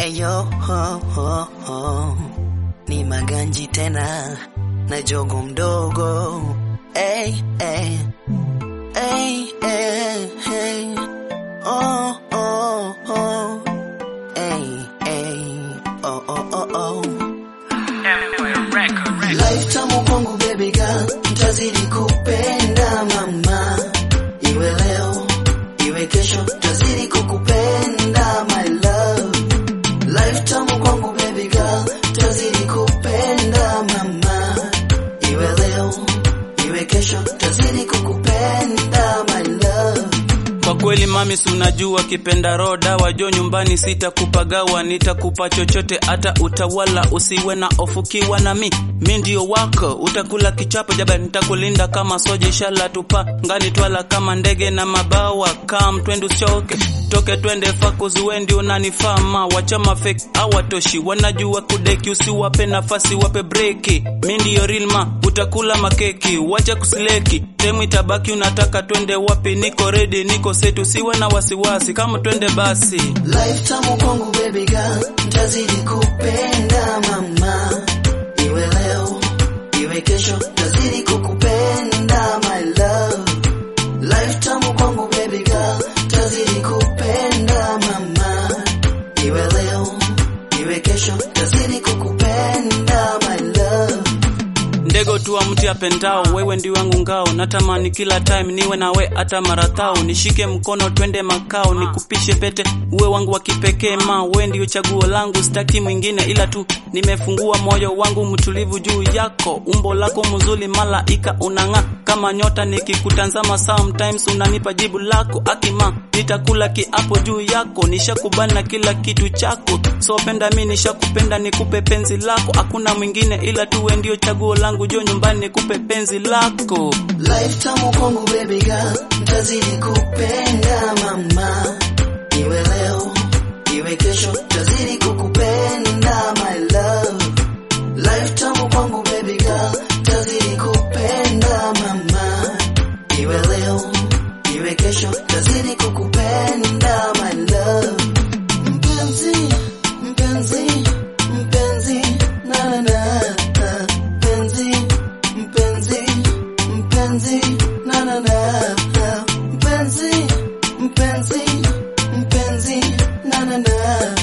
Eyo ho, ho, ho. Ni maganji tena na jogo mdogo hey, hey. Hey, hey, hey. Oh, oh, oh. Hey, hey. Oh, oh, oh, oh. Life tamu kwangu baby girl, ntazidi kupenda mama, iwe leo iwe kesho, ntazidi kukupenda my love. Life tamu kwangu baby girl, ntazidi kupenda mama, iwe leo iwe kesho, ntazidi kukupenda my love. Kwa kweli mami, si unajua kipenda roda wajo nyumbani, sitakupagawa nitakupa chochote, hata utawala, usiwe na ofukiwa na mi mi ndio wako, utakula kichapo jaba, nitakulinda kama soja, inshallah tupa ngani twala kama ndege na mabawa, kam twende usichoke toke twende fakuzi, wendi unanifama, wachama fake hawatoshi, wanajua kudeki, usiwape nafasi, wape breki, mi ndio real ma, utakula makeki, wacha kusileki, temu itabaki, unataka twende wapi? Niko ready, niko set, usiwe na wasiwasi, kama twende basi. Life tamu kwangu baby girl, ntazidi kupenda mama, iwe leo iwe kesho, ntazidi kukupenda my love. Life tamu kwangu baby girl, ntazidi kupenda mama, iwe leo iwe kesho, ntazidi kukupenda my love. Ndego tu wa mti apendao, wewe ndi wangu ngao, natamani kila time niwe nawe hata marathao, nishike mkono twende makao, nikupishe pete uwe wangu wa kipekee, ma wewe ndio chaguo langu, sitaki mwingine ila tu nimefungua moyo wangu mtulivu juu yako, umbo lako mzuri, malaika unang'aa kama nyota, nikikutanzama sometimes unanipa jibu lako, akima nitakula kiapo juu yako, nishakubali na kila kitu chako, so penda mi nishakupenda, nikupe penzi lako, hakuna mwingine ila tu wewe ndio chaguo langu, jo nyumbani nikupe penzi lako. Life tamu kwangu baby girl, ntazidi kupenda mama, iwe leo iwe kesho, ntazidi kukupenda my love. Life tamu kwangu baby girl, ntazidi kupenda mama, iwe leo iwe kesho, ntazidi kukupenda my love. Mpenzi, mpenzi, mpenzi, na na na, mpenzi, mpenzi, mpenzi, na na na, mpenzi, mpenzi, mpenzi, na na na.